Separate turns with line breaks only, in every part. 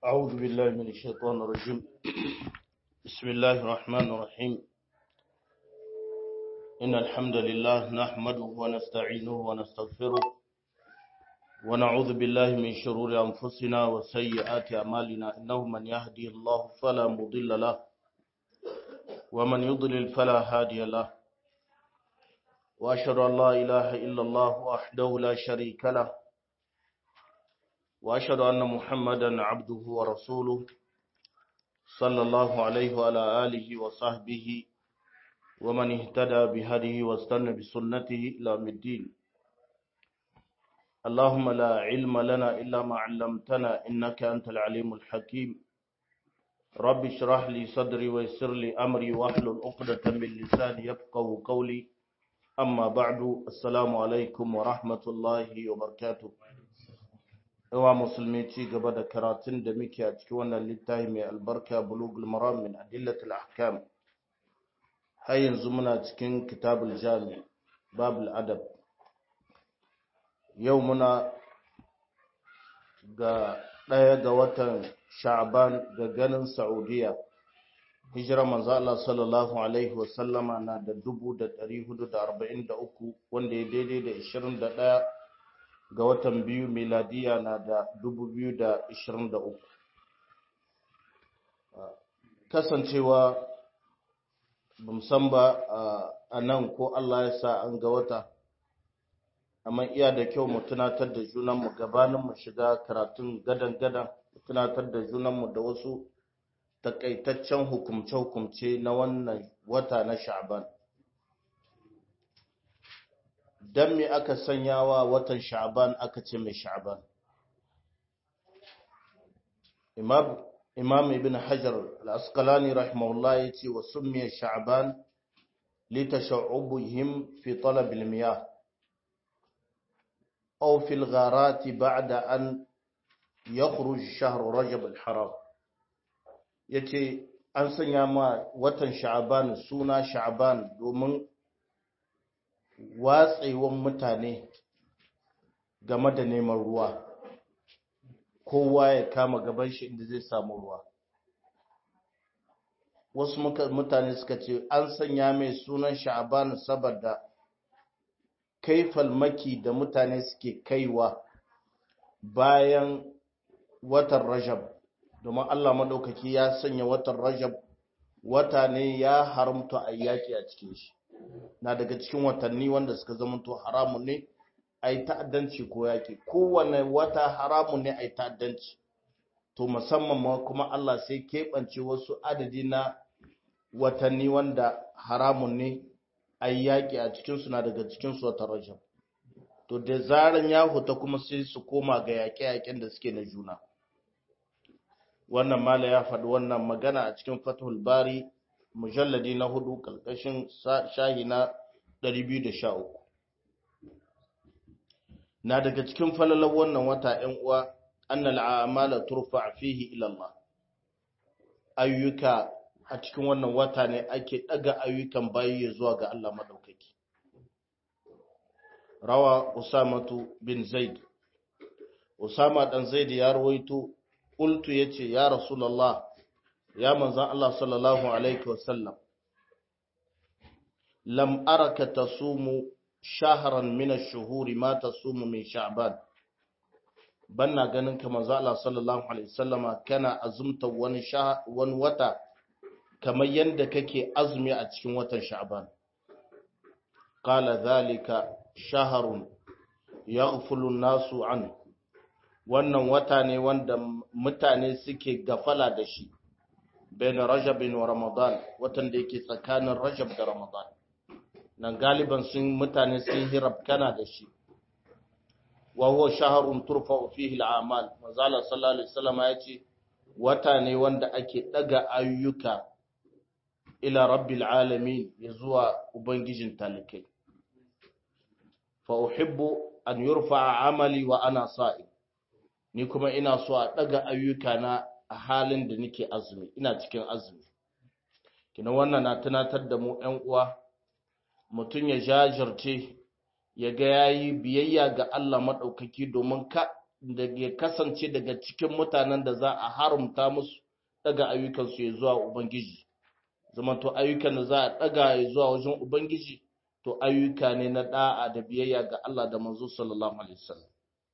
أعوذ بالله من الشيطان الرجيم بسم الله الرحمن الرحيم إن الحمد لله نحمده ونستعينه ونستغفره ونعوذ بالله من شرور أنفسنا وسيئات أعمالنا إنه من يهدي الله فلا مضل له ومن يضلل فلا هادي له وأشهد أن لا إله إلا الله وحده لا شريك له وأشهد أن محمدا عبده ورسوله صلى الله عليه وعلى آله وصحبه ومن اهتدى بهديه واستنى بسنته إلى يوم الدين اللهم لا علم لنا إلا ما علمتنا إنك أنت العليم الحكيم رب اشرح لي صدري ويسر لي أمري واحلل عقدة من لساني يفقه قولي أما بعد السلام عليكم ورحمة الله وبركاته yawa musulmi ci gaba da karatun da muke a cikin wannan littafi mai albarka bulugul maram min adillatul ahkam har yanzu muna cikin kitabul jami babul adab yau muna ga ɗaya ga watan sha'ban ga ganin saudiya hijira manzo Allah sallallahu alaihi wasallama na da 1443 wanda ya daidai da 21 ga watan biyu miladiya na da 2023 kasancewa san ba a nan ko Allah ya sa an ga wata amma iya da kyau mu tunatar da junanmu gabanin mu shiga karatun gadan-gadan mu tunatar da junanmu da wasu takaitaccen hukumce-hukumce na wannan wata na sha'ban dan me aka sanya wa watan sha'ban aka ce mai sha'ban imam imam ibn hajar al-asqalani rahimahullah yace wa summiya sha'ban li tasha'ubihim fi talab al-miyah aw fi al-gharat ba'da an yakhruj shahr rajab al-haram yace an sanya ma watan sha'ban suna sha'ban domin watsewan mutane game da neman ruwa kowa ya kama gaban shi inda zai samu ruwa wasu mutane suka ce an sanya mai sunan sha'aban saboda kai falmaki da mutane suke kaiwa bayan watan rajab domin allah maɗaukaki ya sanya watan rajab wata ne ya haramta a yaki a cikin shi na daga cikin watanni wanda suka zamanto haramun ne a yi ta'addanci ko yaƙi kowane wata haramun ne a yi ta'addanci to musamman ma kuma Allah sai keɓance wasu adadi na watanni wanda haramun ne a yi yaƙi a cikinsu na daga cikinsu wata rajab to da zaran ya huta kuma sai su koma ga yaƙe-yaƙen da suke na juna wannan mala ya faɗi wannan magana a cikin fathul bari mujalladi na hudu ƙarƙashin shahi na 213 na daga cikin falalar wannan wata ‘yan uwa annal a'amala turfa fihi ilallah ayyuka a cikin wannan wata ne ake ɗaga ayyukan bayi zuwa ga Allah maɗaukaki rawa usamatu bin zaid usama ɗan zaid ya rawaito ƙultu ya ce ya rasulallah ya manzan Allah sallallahu Alaihi wasallam, lam araka ta sumu shaharan mina shuhuri ma ta sumu min sha'ban. Banna ganin ka manzan Allah sallallahu Alaihi wasallama kana azumta wani, wani wata kamar yadda kake azumi a cikin watan sha'ban. Kala zalika shaharun ya nasu an. Wannan wata ne wanda mutane suke gafala da shi. bain rajabin wa ramadan watan da yake tsakanin rajab da ramadan nan galiban sun mutane sun hirabkana da shi wa huwa shahrun turfa'u fihi al'amal manzala sallallahu alaihi wasallam ya ce wata ne wanda ake daga ayyuka ila rabbil alamin ya zuwa ubangijin talikai fa uhibbu an yurfa amali wa ana sa'im ni kuma ina so a daga ayyuka na a halin da nake azumi ina cikin azumi kina wannan na tunatar da mu ƴan uwa mutum ya jajirce ya ga yayi biyayya ga Allah madaukaki domin ka da ya kasance daga cikin mutanen da za a haramta musu daga ayyukansu ya zuwa ubangiji zama to ayyukan da za a daga ya zuwa wajen ubangiji to ayyuka ne na da'a da biyayya ga Allah da manzo sallallahu alaihi wasallam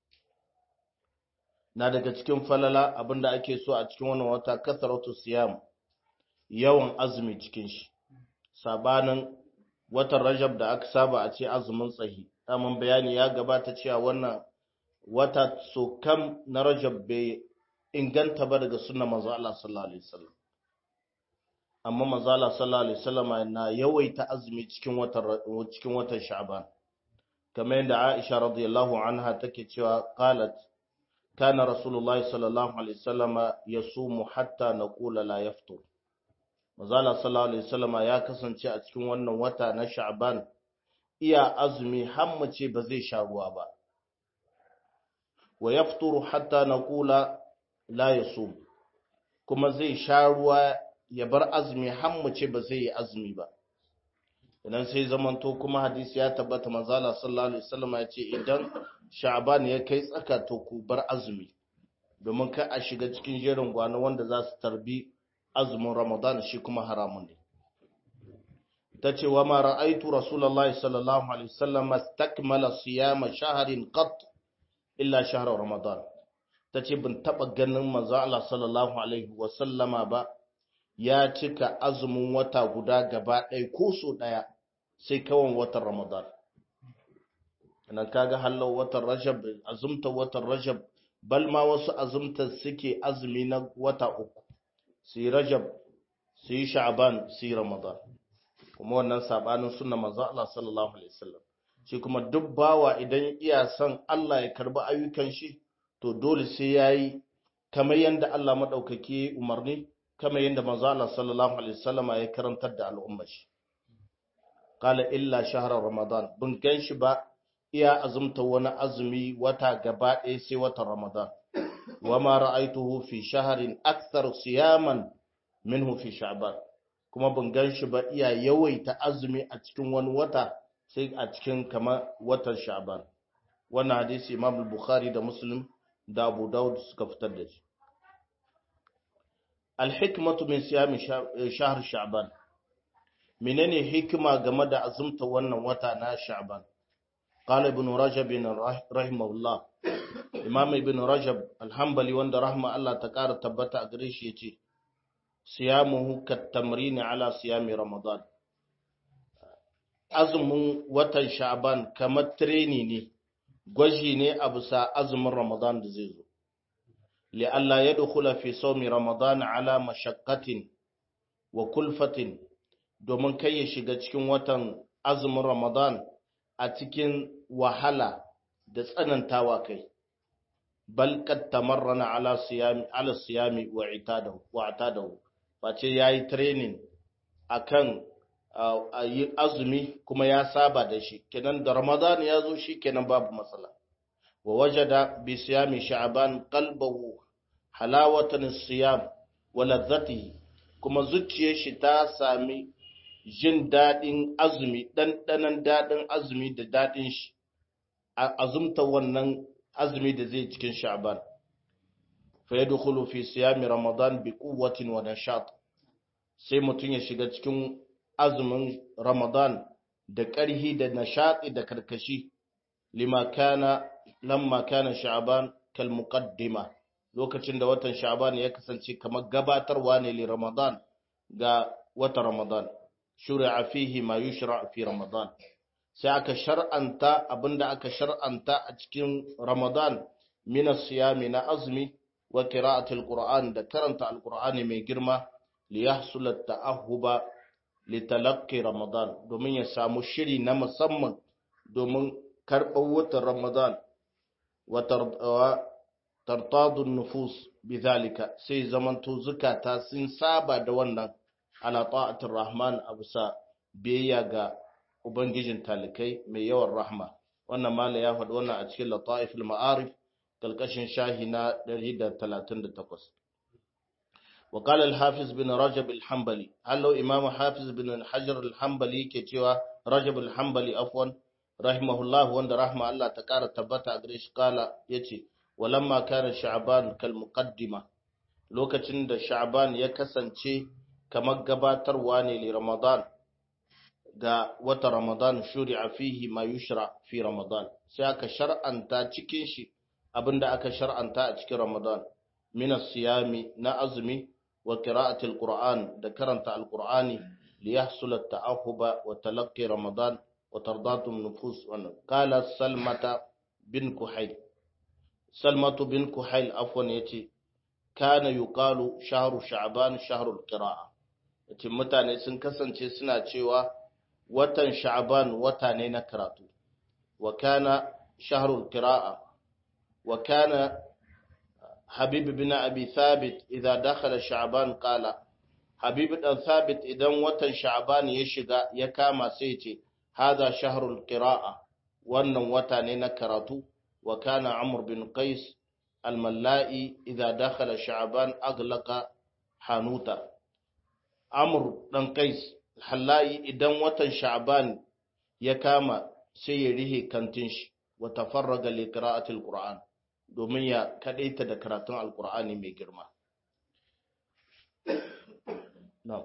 na daga cikin falala abinda ake so a cikin wannan wata kasaratu siyam yawan azumi cikin shi sabanin watan rajab da aka saba a ce azumin tsahi daman bayani ya gabata cewa wannan wata so kam na rajab bai inganta ba daga sunna manzo Allah sallallahu alaihi wasallam amma manzo Allah sallallahu alaihi wasallam na yawaita azumi cikin watan cikin watan sha'ban kamar yadda Aisha radiyallahu anha take cewa qalat kana rasulullahi sallallahu alaihi wasallam yasumu hatta naqula la yaftur Mazala sallallahu Alaihi wasallama ya kasance a cikin wannan wata na Sha'ban iya azumi hammace ba zai sha ruwa ba. Wa yafturu hatta na kula la ya kuma zai sha ruwa ya bar azumi hammace ba zai yi azumi ba. Idan sai zamanto kuma hadisi ya tabbata Mazala sallallahu Alaihi wasallama ya ce idan Sha'ban ya kai tsaka to ku bar azumi domin ka a shiga cikin jerin gwano wanda za su tarbi azumin Ramadan shi kuma haramun ne. Ta ce wa ma ra'aitu Rasulallah sallallahu Alaihi wasallam stakmala siyama shaharin qat illa shahar Ramadan. Ta ce bin taɓa ganin manzo Allah sallallahu Alaihi wasallama ba ya cika azumin wata guda gaba ɗaya ko so ɗaya sai kawan watan Ramadan. Nan kaga hallau watan Rajab, azumta watan Rajab, bal ma wasu azumta suke azumi na wata uku. su yi rajab su yi sha'aban su yi ramadan kuma wannan sabanin sunna manzo Allah sallallahu alaihi wasallam shi kuma duk bawa idan iya son Allah ya karbi ayyukan shi to dole sai yayi kamar yanda Allah madaukake umarni kamar yanda manzo Allah sallallahu alaihi wasallam ya karantar da al'umma shi qala illa shahra ramadan bin ganshi ba iya azumta wani azumi wata gaba ɗaya sai watan ramadan وما رأيته في شهر أكثر صياما منه في شعبان kuma ban gan shi ba iya yawaita azumi a cikin wani wata sai a cikin kama watan sha'ban wannan hadisi imam bukhari da muslim da abu dawud suka fitar da shi alhikmatu min siyami shahr sha'ban menene hikima game da azumta wannan wata na sha'ban qala ibn rajab rahimahullah imam ibn rajab alhambali wanda rahma Allah ta ƙara tabbata a gare shi yace siyamuhu katamrini ala siyami ramadan azumin watan sha'ban kamar treni ne gwaji ne a bisa azumin ramadan da zai zo li Allah ya dukula fi sawmi ramadan ala mashaqqatin wa kulfatin domin kai ya shiga cikin watan azumin ramadan a cikin wahala da tsanantawa kai bal kad tamarrana ala siyami ala siyami wa itadahu wa atadahu face yayi training akan yi azumi kuma ya saba da shi kenan da ramadan ya zo shi kenan babu matsala wa wajada bi siyami sha'ban qalbahu halawatan siyam wa ladzatihi kuma zuciyar shi ta sami jin dadin azumi dandanan dadin azumi da dadin shi azumta wannan azumi da zai cikin sha'ban fa yadkhulu fi siyami ramadan bi quwwatin wa nashat sai mutun ya shiga cikin azumin ramadan da ƙarhi da nashati da karkashi lima kana lamma kana sha'ban kal muqaddima lokacin da watan sha'ban ya kasance kamar gabatarwa ne li ramadan ga watan ramadan shuri'a fihi ma yushra fi ramadan sai aka shar'anta abinda aka shar'anta a cikin Ramadan min siyami na azumi wa qira'atil Qur'an da karanta alqur'ani mai girma li yahsul at-ta'ahhuba li talaqqi Ramadan domin ya samu shiri na musamman domin karɓar watan Ramadan wa tartadu nufus bidhalika sai zamanto zukata sun saba da wannan ala ta'atir rahman abusa biyayya ga Ubangijin talikai mai yawan rahma, wannan mala ya faɗi wannan a cikin lata'ifil ma'arif ƙarƙashin shahi na 138. وقال الحافظ بن رجب الحنبلي هل إمام حافظ بن الحجر الحنبلي كتوى رجب الحنبلي أفوا رحمه الله وند رحمه الله تكار تبتا أدريش قال يتي walamma kana sha'ban kal muqaddima lokacin da sha'ban ya kasance kamar gabatarwa ne li ramadan ga wata ramadan shuri'a fihi ma yushra fi ramadan sai aka shar'anta cikin shi abinda aka shar'anta a cikin ramadan min as-siyami na azumi wa qira'ati al-qur'an da karanta al-qur'ani li yahsul at-ta'ahuba wa talaqqi ramadan wa tardatu nufus wa qala salmata bin kuhayl salmatu bin kuhayl afwan yace kana yuqalu shahru sha'ban shahrul qira'a yace mutane sun kasance suna cewa watan sha'ban wata ne na karatu wa kana shahrul qira'a wa kana habib bin abi thabit idza dakhala sha'ban qala habib dan thabit idan watan sha'ban ya shiga ya kama sai ce hadha shahrul qira'a wannan wata ne na karatu wa kana amr bin qais al-mallai idza dakhala sha'ban aglaqa hanuta amr dan qais halayi idan watan sha'ban ya kama sai ya rihe kantin shi wa tafarraga li qira'atil qur'an domin ya kadaita da karatun alqur'ani mai girma na'am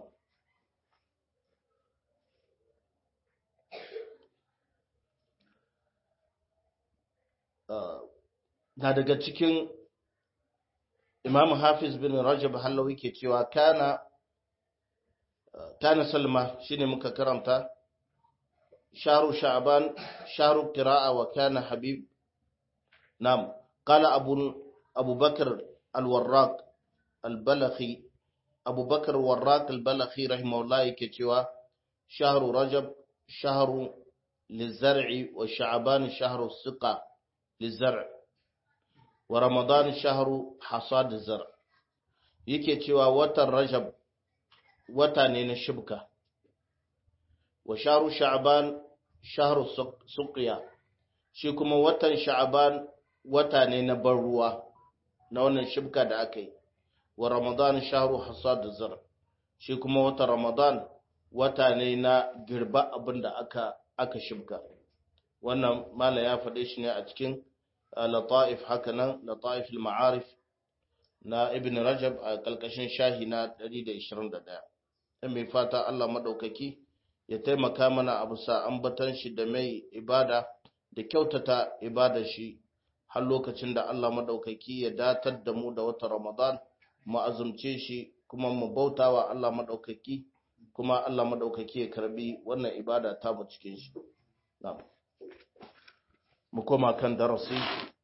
na daga cikin imam hafiz bin rajab hallawi ke cewa kana kana salma shine muka karanta sharu sha'ban sharu qira'a wa kana habib nam qala abu abu bakr al-warraq al-balakhi abu bakr al-warraq al-balakhi rahimahullah yake cewa shahru rajab shahru lizar'i wa sha'ban shahru siqa lizar' wa ramadan shahru hasad zar yake cewa watan rajab wata ne na shibka wa sharu sha'ban shahru suqiya shi kuma watan sha'ban wata ne na ban ruwa na wannan shibka da aka yi wa ramadan shahru hasad zar shi kuma watan ramadan wata ne na girba abin da aka aka shibka wannan mala ya faɗe shi ne a cikin lata'if haka nan lata'if al-ma'arif na ibn rajab a kalkashin shahi na 121 dan mai fata Allah madaukaki ya taimaka mana a bisa ambatan shi da mai ibada da kyautata ibada shi har lokacin da Allah madaukaki ya datar da mu da wata Ramadan mu azumce shi kuma mu bautawa Allah madaukaki kuma Allah madaukaki ya karbi wannan ibada ta mu cikin shi na'am mu koma kan darasi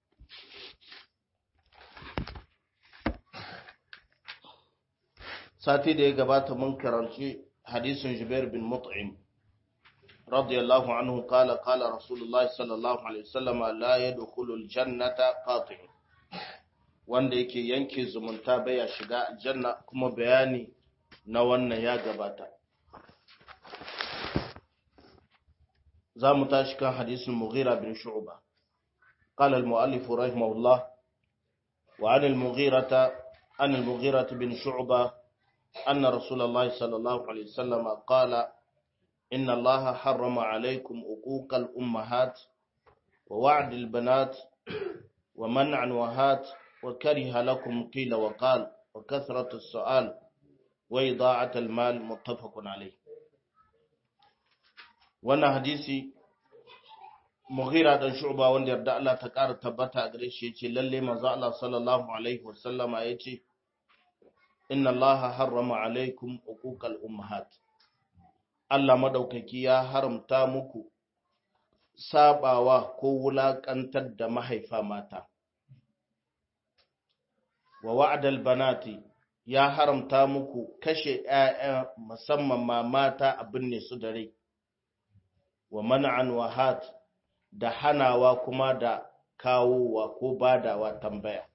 sati da ya gabata mun karanci hadisin Jubair bin Mut'im radiyallahu anhu qala qala Rasulullahi sallallahu alaihi wasallam la yadkhulul jannata qati' wanda yake yanke zumunta baya shiga aljanna kuma bayani na wannan ya gabata za mu tashi kan hadisin Mughira bin Shu'ba قال المؤلف رحمه الله وعن المغيرة عن المغيرة بن شعبة أن رسول الله صلى الله عليه وسلم قال إن الله حرم عليكم عقوق الأمهات ووعد البنات ومنع وهات وكره لكم قيل وقال وكثرة السؤال وإضاعة المال متفق عليه wannan hadisi mughira dan shu'ba wanda yarda Allah ta ƙara tabbata a gare shi yace lalle manzo Allah sallallahu alaihi wasallama yace inna Allah harrama alaikum uquqal ummahat Allah madaukaki ya haramta muku sabawa ko wulakantar da mahaifa mata wa wa'dal banati ya haramta muku kashe ƴaƴa musamman ma mata abin ne su da rai wa man'an wahat da hanawa kuma da kawowa ko badawa tambaya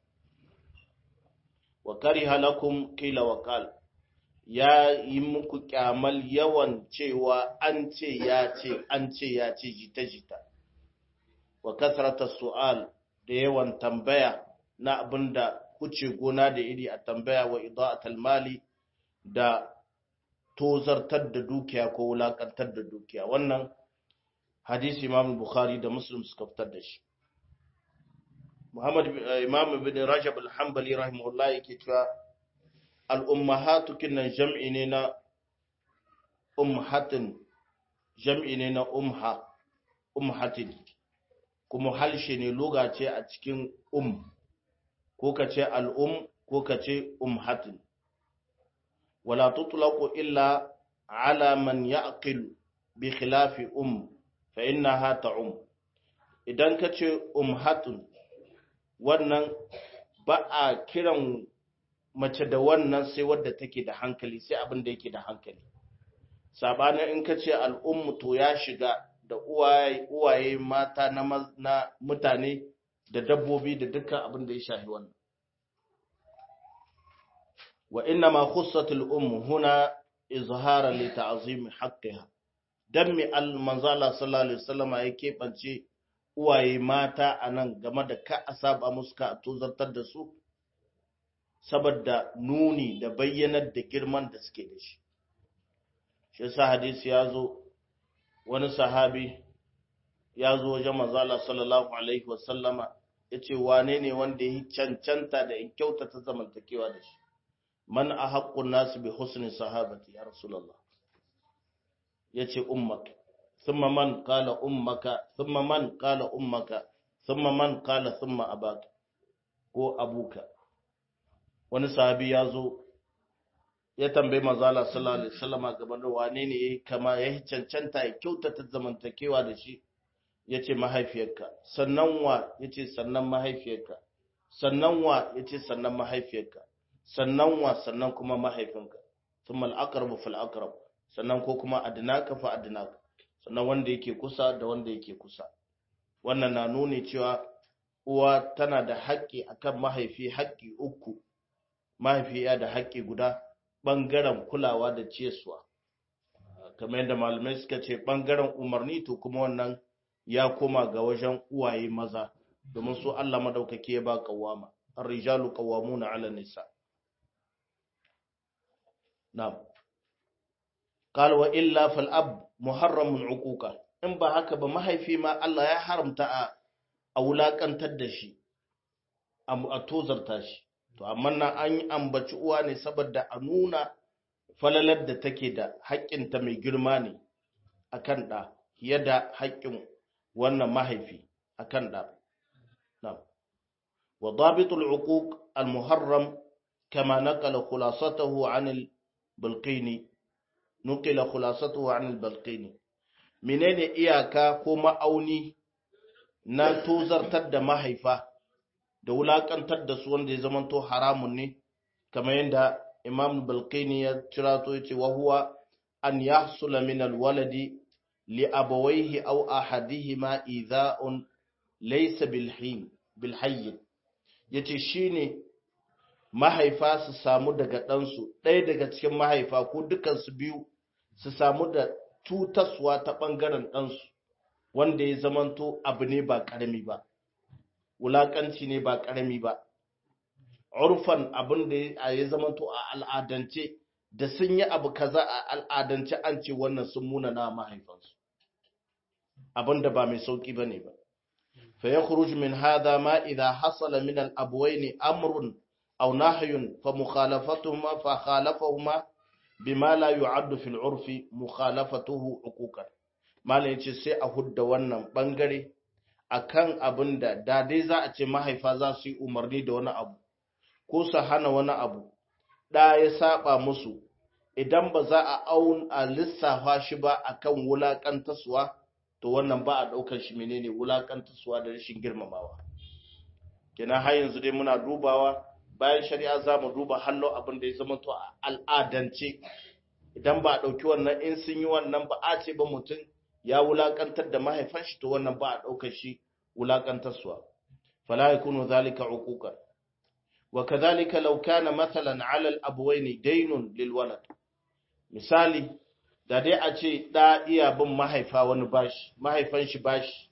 wa kariha lakum qila wa qal ya yi muku kyamal yawan cewa an ce ya ce an ce ya ce jita jita wa kasrata su'al da yawan tambaya na abinda kuce gona da iri a tambaya wa ida'atul mali da tozartar da dukiya ko wulakantar da dukiya wannan hadisi imam bukhari da muslim suka fitar da shi Muhammad Imam Ibn Rajab al-Hanbali rahimahullah yake cewa al-ummahatu kinnan jam'i ne na umhatin jam'i ne na umha umhatin kuma halshe ne loga ce a cikin um ko ka ce al'um ko ka ce umhatin wala tutlaqu illa ala man ya'qil bi khilafi um fa innaha ta'um idan ka ce umhatun wannan ba a kiran mace da wannan sai wadda take da hankali sai abin da yake da hankali sabanin in ka ce al'ummu to ya shiga da uwaye mata na mutane da dabbobi da dukkan abin da ya shafi wannan wa inna ma khussatul ummu huna izhara li ta'zim haqqiha dan mi al manzala sallallahu alaihi wasallam ya keɓance uwaye mata anan game da ka asaba musu ka tozartar da su saboda nuni da bayyanar da girman da suke da shi shi yasa hadisi ya zo wani sahabi ya zo wajen manzala sallallahu alaihi wasallama ya ce wane ne wanda ya yi cancanta da in kyautata zamantakewa da shi man a haƙƙun nasu bi husnin sahabati ya rasulallah ya ce ummak thumma man qala ummaka thumma man qala ummaka thumma man qala thumma abaka ko abuka wani sahabi ya zo ya tambayi manzala sallallahu alaihi wasallam game da wane ne yayi kama ya cancanta ya kyautata zamantakewa da shi yace mahaifiyarka sannan wa yace sannan mahaifiyarka sannan wa yace sannan mahaifiyarka sannan wa sannan kuma mahaifinka thumma al-aqrabu fal aqrab sannan ko kuma adnaka fa adnaka sannan wanda yake kusa da wanda yake kusa wannan na nuni cewa uwa tana da haƙƙi akan mahaifi haƙƙi uku mahaifiya da haƙƙi guda ɓangaren kulawa da ciyaswa kamar yadda malamai suka ce ɓangaren umarni to kuma wannan ya koma ga wajen uwaye maza domin su Allah madaukake ya ba kawama ar-rijalu qawwamuna 'ala nisa na'am qala wa illa fal ab muharramun uquqa in ba haka ba mahaifi ma Allah ya haramta a a wulakantar da shi a tozarta shi to amma nan an yi ambaci uwa ne saboda a nuna falalar da take da haƙƙinta mai girma ne a kan ɗa fiye da haƙƙin wannan mahaifi a kan ɗa wa dabitul uquq al muharram kama naqala khulasatahu an al balqini nuqila khulasatahu an al balqini menene iyaka ko ma'auni na tozartar da mahaifa da wulakantar da su wanda ya zamanto haramun ne kamar yadda imam balkini ya cirato ya ce wa huwa an yahsula min alwaladi li abawaihi aw ahadihima idha'un laysa bilhin bilhayy yace shine mahaifa su samu daga ɗansu ɗaya daga cikin mahaifa ko dukansu biyu su samu da tutaswa ta ɓangaren ɗansu wanda ya zamanto abu ne ba ƙarami ba wulaƙanci ne ba ƙarami ba urfan abin da ya zamanto a al'adance da sun yi abu kaza a al'adance an ce wannan sun muna na mahaifansu abin da ba mai sauƙi ba ne ba fa ya khuruj min hadha ma idha hasala min al-abwayn amrun aw nahyun fa mukhalafatuhuma fa khalafahuma bima la yu'addu fil urfi mukhalafatuhu uquqan malai yace sai a hudda wannan bangare akan abin da da dai za a ce mahaifa za su yi umarni da wani abu ko su hana wani abu da ya saba musu idan ba za a aun a lissafa shi ba akan wulakantaswa to wannan ba a daukar shi menene wulakantaswa da rashin girmamawa kenan har yanzu dai muna dubawa bayan shari'a za mu duba hallo abin da ya zama to a al'adance idan ba a ɗauki wannan in sun yi wannan ba a ce ba mutum ya wulakantar da mahaifan shi to wannan ba a ɗaukar shi wulakantarsuwa fala yakunu zalika uquqan wa kadhalika law kana mathalan 'ala al-abwayn daynun lil walad misali da dai a ce da iya bin mahaifa wani bashi mahaifan shi bashi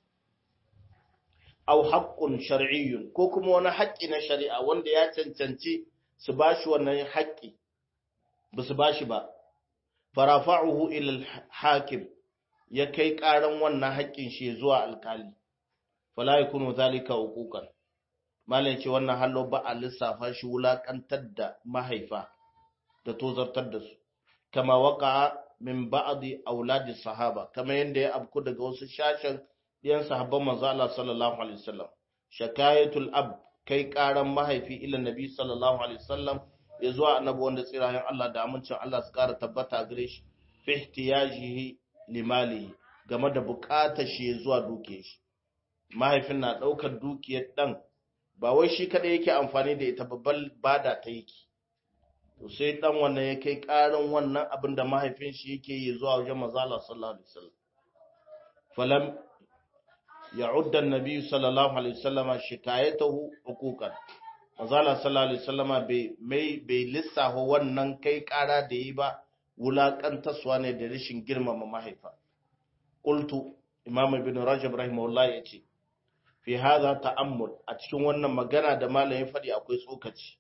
aw haqqun shar'iyyun ko kuma wani haƙƙi na shari'a wanda ya cancanci su bashi wannan haƙƙi ba su bashi ba farafa'uhu ila al-hakim ya kai ƙaran wannan haƙƙin shi zuwa alƙali fala yakunu zalika uquqan malam ce wannan hallo ba a lissafa shi wulakantar da mahaifa da tozartar da su kama waka min ba'di auladi sahaba kama yanda ya abku daga wasu shashin ɗiyan sahabban manzo Allah sallallahu alaihi wasallam shakayatul ab kai karan mahaifi ila nabi sallallahu alaihi wasallam ya zuwa annabi wanda tsirayen Allah da amincin Allah su kara tabbata gare shi fi ihtiyajihi limalihi game da bukatar shi zuwa duke shi mahaifin na daukar dukiyar dan ba wai shi kada yake amfani da ita babbal bada ta yake to sai dan wannan ya kai karin wannan abin da mahaifin shi yake yi zuwa wajen manzo Allah sallallahu alaihi wasallam falam ya'udda an-nabi sallallahu alaihi wasallama shikayatahu huquqan manzo Allah sallallahu alaihi wasallama bai mai bai lissafa wannan kai kara da yi ba wulakantaswa ne da rashin girmama mahaifa qultu imam ibn rajab rahimahullah yace fi hadha ta'ammul a cikin wannan magana da malamin fadi akwai tsokaci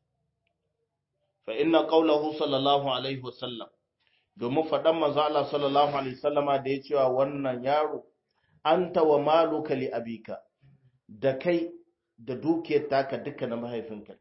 fa inna qawluhu sallallahu alaihi wasallam domin fadan manzo Allah sallallahu alaihi wasallama da ya cewa wannan yaro anta wa maluka li abika da kai da dukiyar taka duka na mahaifinka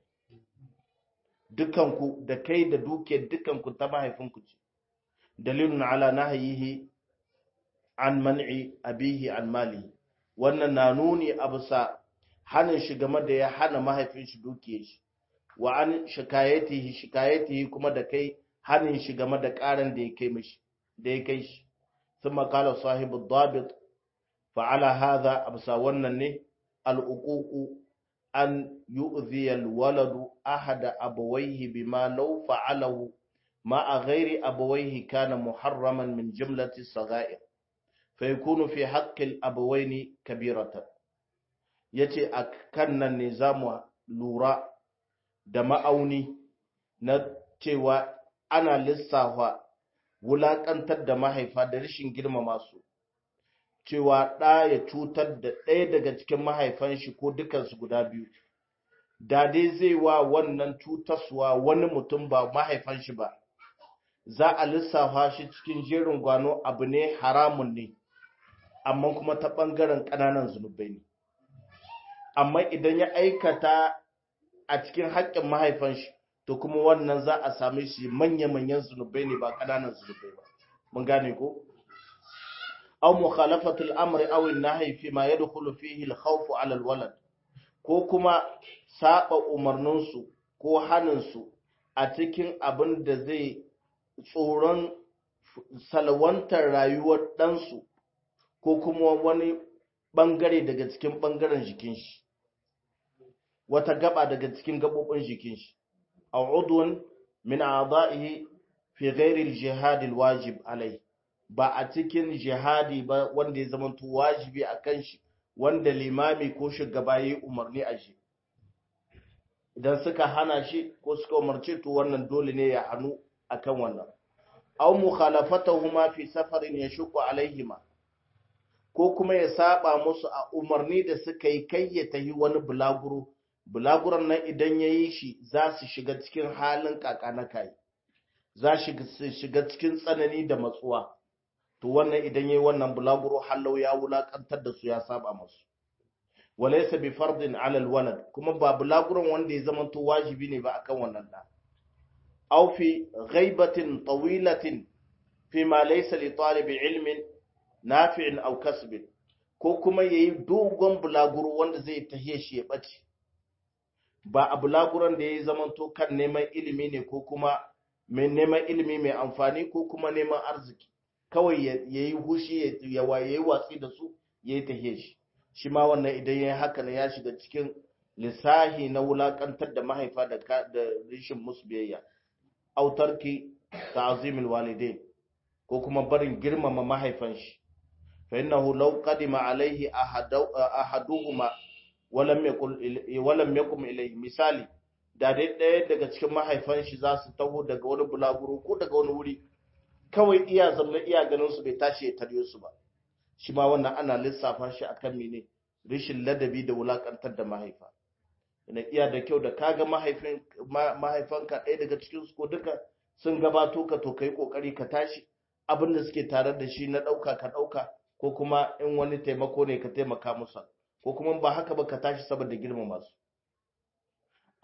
dukanku da kai da dukiyar dukanku ta mahaifinku ce dalilun ala nahyihi an man'i abihi an malihi wannan na nuni a bisa hanin shi game da ya hana mahaifin shi dukiyar shi wa an shikayatihi shikayatihi kuma da kai hanin shi game da karan da ya kai mishi da ya kai shi thumma qala sahibu dabit fa ala hadha absa wannan ne al uququ an yu'dhi al waladu ahada abawayhi bima law fa'alahu ma ghairi abawayhi kana muharraman min jumlati saghair fa yakunu fi haqqi al abawaini kabiratan yace akan nan ne zamu lura da ma'auni na cewa ana lissafa wulaƙantar da mahaifa da rashin girmama su cewa ɗa ya cutar da ɗaya daga cikin mahaifan shi ko dukansu guda biyu da dai zai wa wannan cutaswa wani mutum ba mahaifan shi ba za a lissafa shi cikin jerin gwano abu ne haramun ne amma kuma ta ɓangaren ƙananan zunubai ne amma idan ya aikata a cikin haƙƙin mahaifan shi to kuma wannan za a same shi manya-manyan zunubai ne ba ƙananan zunubai ba mun gane ko aw mukhalafatul amri aw an-nahy fi ma yadkhulu fihi al-khawf 'ala al-walad ko kuma saba umarnin su ko hanin su a cikin abin da zai tsoron salwantar rayuwar dan su ko kuma wani bangare daga cikin bangaren jikin shi wata gaba daga cikin gabobin jikin shi aw udwan min a'dahi fi ghairi al-jihad al-wajib alai ba a cikin jihadi ba wanda ya zama to wajibi akan shi wanda limami ko shugaba yayi umarni a shi idan suka hana shi ko suka umarce to wannan dole ne ya hanu akan wannan aw mukhalafatuhuma fi safarin yashqu alaihima ko kuma ya saba musu a umarni da suka yi kai ya tahi wani bulaguro bulaguran nan idan ya yi shi za su shiga cikin halin kaka na kai za su shiga cikin tsanani da matsuwa to wannan idan ya yi wannan bulaguro hallau ya wulakantar da su ya saba musu walaysa bi fardin ala alwalad kuma ba bulaguran wanda ya zama to wajibi ne ba akan wannan da aw fi ghaibatin tawilatin fi ma laysa li talibi ilmin nafi'in aw kasbin ko kuma yayi dogon bulaguro wanda zai tahiye shi ya bace ba a bulaguran da yayi zaman to kan neman ilimi ne ko kuma mai neman ilimi mai amfani ko kuma neman arziki kawai yayi hushi ya waye watsi da su yayi tahiye shi shi ma wannan idan yayi haka ne ya shiga cikin lisahi na wulakantar da mahaifa da da rishin musu biyayya autarki ta'zimul walidain ko kuma barin girmama mahaifan shi fa innahu law qadima alaihi ahaduhuma walam yakul walam yakum ilayhi misali da dai ɗaya daga cikin mahaifan shi za su taho daga wani bulaguro ko daga wani wuri kawai iya zama iya ganin su bai tashi ya taryo su ba shi ma wannan ana lissafa shi akan mene rishin ladabi da wulakantar da mahaifa ina iya da kyau da kaga mahaifin mahaifanka ɗaya daga cikin su ko duka sun gabato ka to kai kokari ka tashi abin da suke tare da shi na ɗauka ka ɗauka ko kuma in wani taimako ne ka taimaka musu ko kuma ba haka ba ka tashi saboda girmama su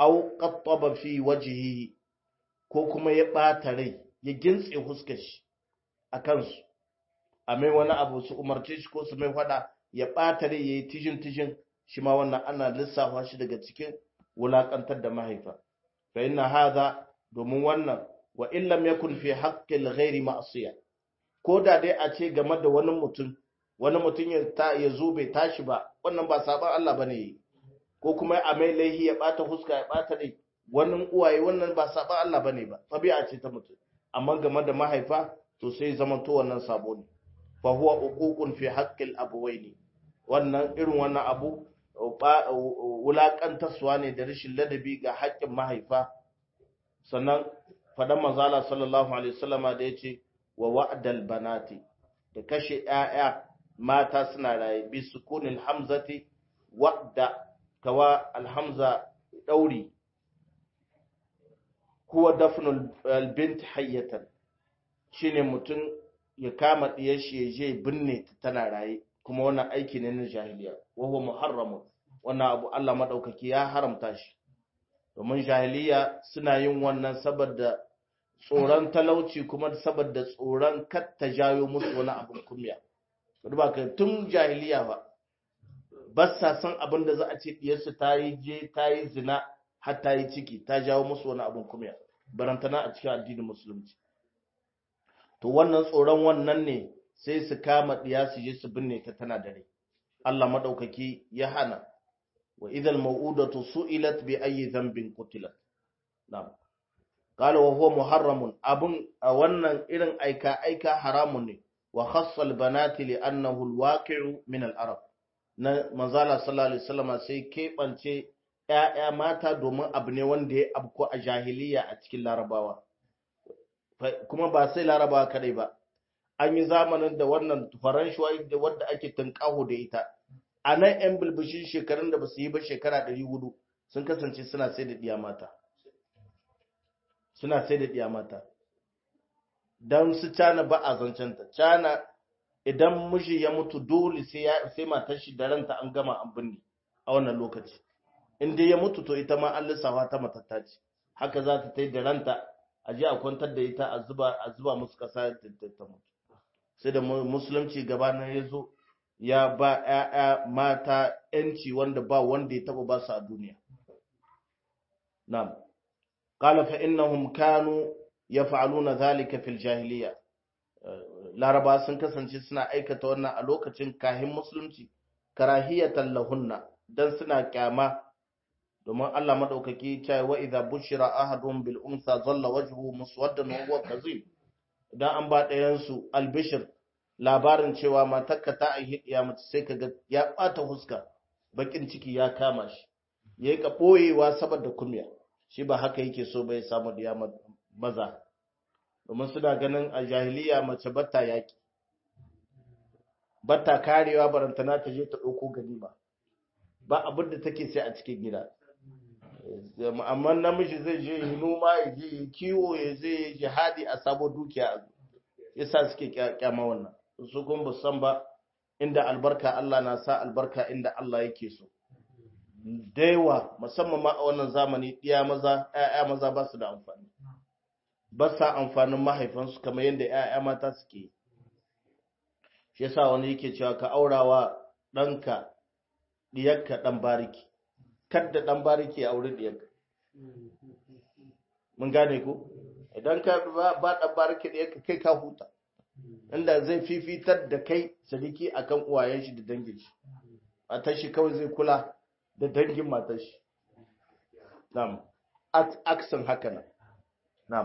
aw qattaba fi wajhihi ko kuma ya bata rai ya gintse huskar shi akan su a mai wani abu su umarce shi ko su mai fada ya bata rai yayi tijin tijin shi ma wannan ana lissafa shi daga cikin wulakantar da mahaifa fa inna hadha domin wannan wa in lam yakun fi haqqil ghairi ma'siya ko da dai a ce game da wani mutum wani mutum ya ta ya zo bai tashi ba wannan ba saban Allah bane yi ko kuma a mai laihi ya bata huska ya bata rai wannan uwaye wannan ba saban Allah bane ba tabi'a ce ta mutum amma game da mahaifa to sai zaman to wannan sabo ne fa huwa uququn fi haqqil abawaini wannan irin wannan abu wulaƙantarsuwa ne da rashin ladabi ga haƙƙin mahaifa sannan faɗan manzala sallallahu alaihi wasallama da ya ce wa wa'dal banati da kashe ‘ya'ya mata suna raye bi sukunin hamzati wa'da kawa alhamza ɗauri kuwa dafnul albint hayyatan shine mutum ya kama ɗiyar shi ya je binne tana raye kuma wannan aiki ne na jahiliya wa huwa muharramun wannan abu Allah madaukaki ya haramta shi domin jahiliya suna yin wannan saboda tsoron talauci kuma saboda tsoron kar ta jayo musu wani abin kumya duba kai tun jahiliya ba ba sa san abin da za a ce diyarsu ta yi je ta yi zina har ta yi ciki ta jawo musu wani abin kumya barantana a cikin addinin musulunci to wannan tsoron wannan ne sai su kama diya su je su binne ta tana da rai Allah madaukaki ya hana wa idhal mau'udatu su'ilat bi ayyi dhanbin qutilat na'am qala wa huwa muharramun abun a wannan irin aika aika haramun ne wa khassa al banati li annahu al waqi'u min al arab na manzala sallallahu alaihi wasallam sai keɓance ƴaƴa mata domin abu ne wanda ya abko a jahiliya a cikin larabawa kuma ba sai larabawa kadai ba an yi zamanin da wannan faran shuwai da wadda ake tunƙaho da ita a nan 'yan bilbishin shekarun da ba su yi ba shekara 400 sun kasance suna sai da ɗiya mata suna sai da ɗiya mata don su cana ba a zancenta cana idan miji ya mutu dole sai matar shi da ranta an gama an binne a wannan lokaci in dai ya mutu to ita ma an lissafa ta matatta ce haka za ta ta da ranta a je a kwantar da ita a zuba musu ƙasa ta mutu sai da musulunci gabanin ya zo ya ba ‘ya'ya mata ‘yanci wanda ba wanda ya taba ba su a duniya. Na'am, ƙala fa innahum kanu ya fa'alu na zalika fil jahiliya. Laraba sun kasance suna aikata wannan a lokacin kahin musulunci, karahiyatan lahunna don suna kyama domin Allah maɗaukaki cewa wa idza bushira ahadun bil unsa zalla wajhu muswaddan wa huwa kazim idan an ba ɗayan su albishir labarin cewa matarka ta aihi ya mace sai kaga ya bata huska bakin ciki ya kama shi yayi ka boyewa saboda kumya shi ba haka yake so bai samu diya maza domin suna ganin a jahiliya mace batta yaki batta karewa barantana ta je ta dauko ganima ba abin da take sai a cikin gida amma namiji zai je yi noma ya je kiwo ya je jihadi a sabo dukiya yasa suke kyama wannan su kuma ba san ba inda albarka Allah na sa albarka inda Allah yake so daiwa musamman ma a wannan zamani ɗiya maza ƴaƴa maza ba su da amfani ba sa amfanin mahaifansu kamar yadda ƴaƴa mata suke shi yasa wani yake cewa ka aurawa ɗanka ɗiyarka ɗan bariki kadda ɗan bariki ya auri ɗiyarka mun gane ko idan ka ba ɗan bariki ɗiyarka kai ka huta inda zai fifitar da kai sadiki akan uwayen shi da dangin shi matar shi kawai zai kula da dangin matar shi na'am aksan haka nan na'am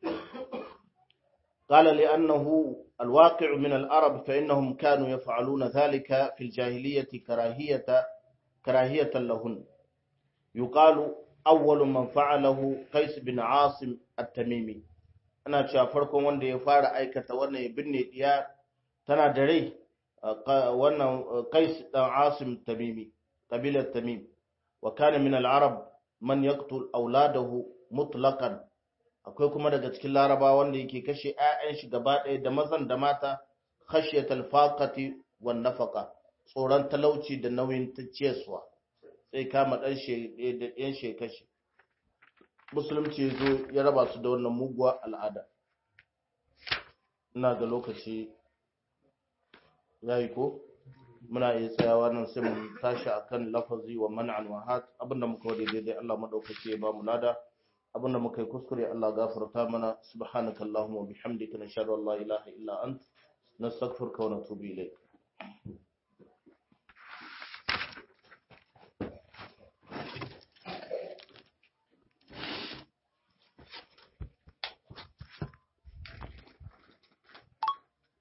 قال لأنه الواقع من العرب فإنهم كانوا يفعلون ذلك في الجاهلية كراهية كراهية لهن يقال أول من فعله قيس بن عاصم التميمي ana cewa farkon wanda ya fara aikata wannan ya binne diya tana da rai wannan qais dan asim tamimi kabilar tamim wa kana min al-arab man yaqtul auladahu mutlaqan akwai kuma daga cikin laraba wanda yake kashe ƴaƴan shi gaba ɗaya da mazan da mata khashyatal faqati wan nafaqa tsoron talauci da nauyin ciyarwa sai kama dan shi da ɗayan shi kashe musulunci ya zo ya raba su da wannan muguwa al'ada ina ga lokaci ya yi ko muna iya tsayawa nan sai mu tashi akan lafazi wa man'an wa hat abinda muka wade daidai Allah madaukaki ya ba mu lada abinda muka yi kuskure Allah gafarta mana subhanaka allahumma wa bihamdika nashhadu an la ilaha illa ant nastaghfiruka wa natubu ilayk